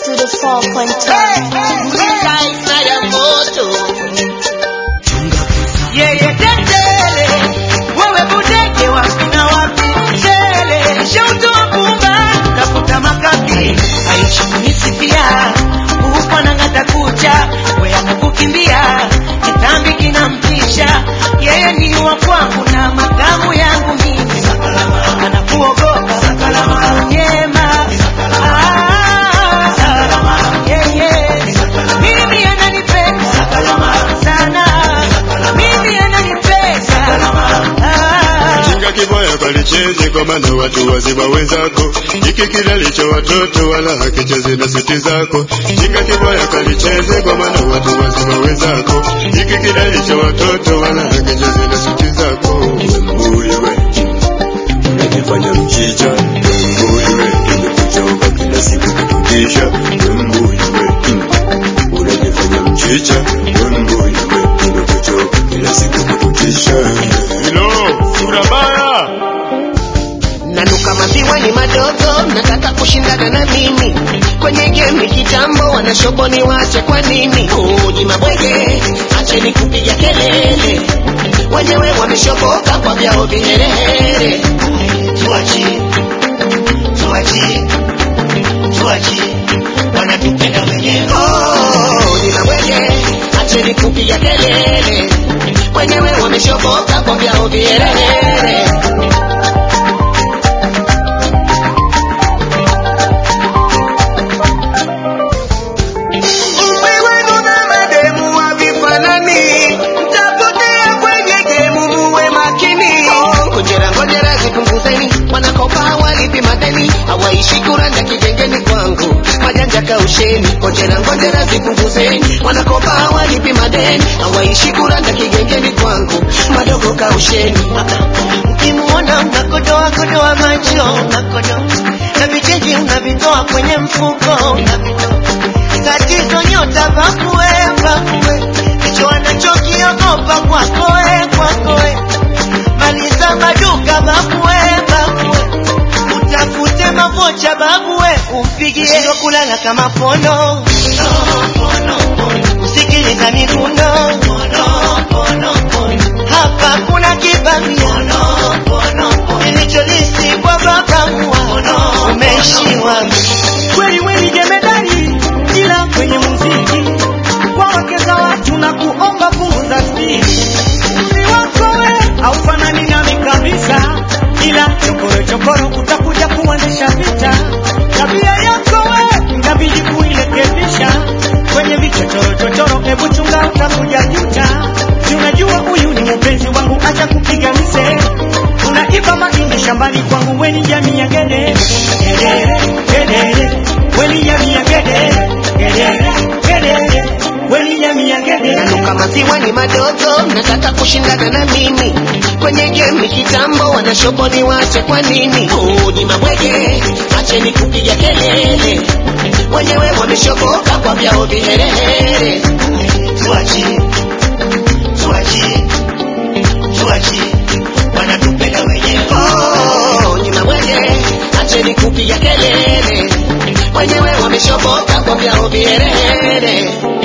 Studio 4.5. Kaisa ya moto yeye tetele wewe budege wapi na wapi mchele shautoa pumba tafuta makapi aishi kunisifia huko nang'ata kucha we anakukimbia kitambi kinamtisha yeye ni wa kwangu na makamu yangu mimi anakuogopa nyema yeye mimi ananipenda sana mimi ananipenda Chinga kibaya kalicheze kwa maana watu wazima wenzako, hiki kilalicho watoto wala hakicheze na siti zako. Chinga kibaya kalicheze kwa maana watu wazima wenzako, hiki kilalicho watoto wala hakicheze na siti zako. Mbuyu we unajifanya mchicha, mbuyu we umekuchoka kila siku kututisha, mbuyu we unajifanya mchicha, mbuyu we umekuchoka kila siku kututisha. Hilo sura mbaya. nanuka maziwa ni madogo nataka kushindana na mimi kwenye gemi kitambo wanashoboni wache kwa nini uji mabwege acheni kupiga kelele wenyewe wameshoboka kwa vyao viherehere tuachi tuachi tuachi wanatupenda wenyewe oh, uji mabwege acheni kupiga kelele wenyewe wameshoboka kwa vyao viherehere Wewe na mademu havifanani, mtapotea kwenye gemu, muwe makini. Ngojera ngojera zipunguzeni, wanakopa hawalipi madeni, hawaishi kuranda kigengeni kwangu, majanja kausheni. Ngojera ngojera zipunguzeni, wanakopa hawalipi madeni, hawaishi kuranda kigengeni kwangu, madogo kausheni. Ukimuona unakodoa kodoa macho, unakodoa na vicheji unavitoa kwenye mfuko, unavitoa tatizo nyota vakue vakue ndicho anachokiogopa kwakoe kwakoe maliza maduka vakue vakue utafute makocha babue umpigie sio kulala kama pono usikiliza miguno hapa kuna kibamia kilicholisibwa babamua umeishiwa kweli weni jemedari ila kwenye muziki kwa wake za watu na kuomba punguza spidi umri wako we haufanani nami kabisa ila chokoro chokoro utakuja kuendesha vita tabia yako we inabidi kuirekebisha kwenye vichochoro chochoro hebu chunga utakuja juta si unajua huyu ni mpenzi wangu acha kupiga mise unaiba mahindi shambani kwangu weni jamii ya gede gedere gedere weni jamii ya gede gedere gedere weni jamii ya gede nanuka maziwa ni madogo nataka kushindana na mimi kwenye gemi kitambo wanashoboni wache kwa nini uji mabwege acheni kupiga kelele wenyewe wameshoboka kwa vyao viherehere tuachi tuachi tuachi wanatupenda wenyewe oh, uji mabwege acheni kupiga kelele wenyewe wameshoboka kwa vyao viherehere